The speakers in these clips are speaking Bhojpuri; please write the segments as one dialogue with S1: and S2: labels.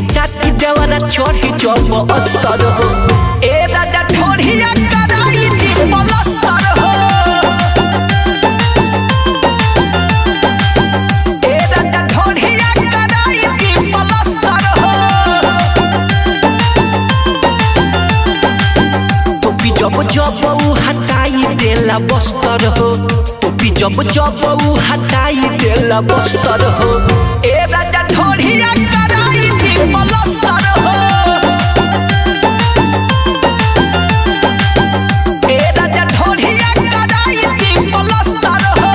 S1: चाटी देवरा चढ़ी जब अस्तर हो ए राजा ढोढ़िया कराई दी पलस्तर हो ए राजा ढोढ़िया कराई दी पलस्तर हो टोपी जब जब ऊ हटाई देला बस्तर हो टोपी जब जब ऊ हटाई देला बस्तर हो ए राजा ढोढ़िया कराई दी पलस्तर हो ए राजा ढोढ़िया कराई दी पलस्तर हो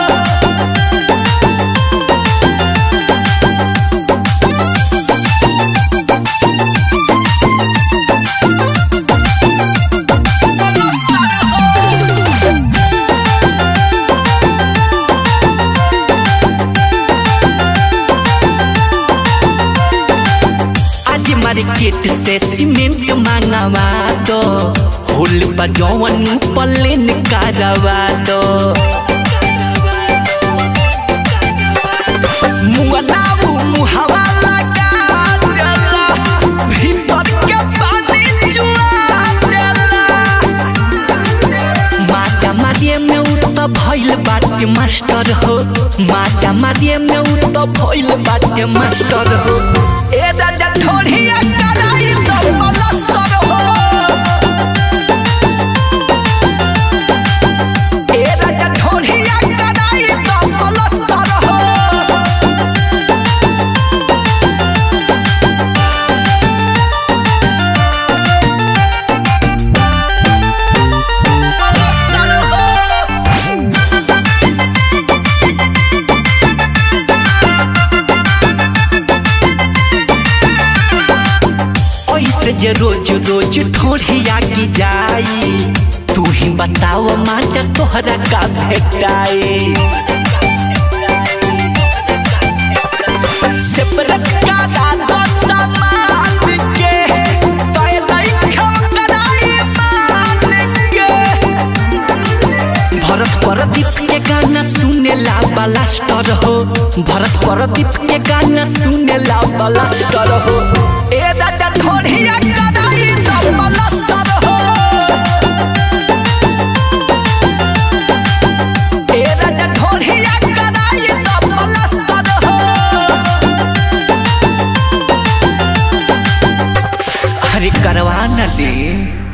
S1: आज मार्केट से सीमेंट मांगवा दो होल बजौवन पलेन करवा दो मुअलाऊ मुहवा लगा देला भीतर के पानी चुआ देला माता मारिए में उ त भइल बाटे मास्टर हो माता मारिए में उ त भइल बाटे मास्टर हो ए राजा ढोढ़िया कराई तो पलस्तर हो ए राजा ढोढ़िया कराई तो पलस्तर हो ऐसे जे रोज रोज ठोढ़िया की जाई तू ही बताओ माचा तोहरा का भेटाई सेपरेट का दादा सामान के तोय नहीं खम कराई मान के भरत परदीप के गाना सुने ला बलास्टर हो भरत परदीप के गाना सुने ला बलास्टर हो ए राजा ढोढ़िया कराई तो बलास्टर हो ए राजा ढोढ़िया कराई तो बलास्टर हो अरे करवा न दे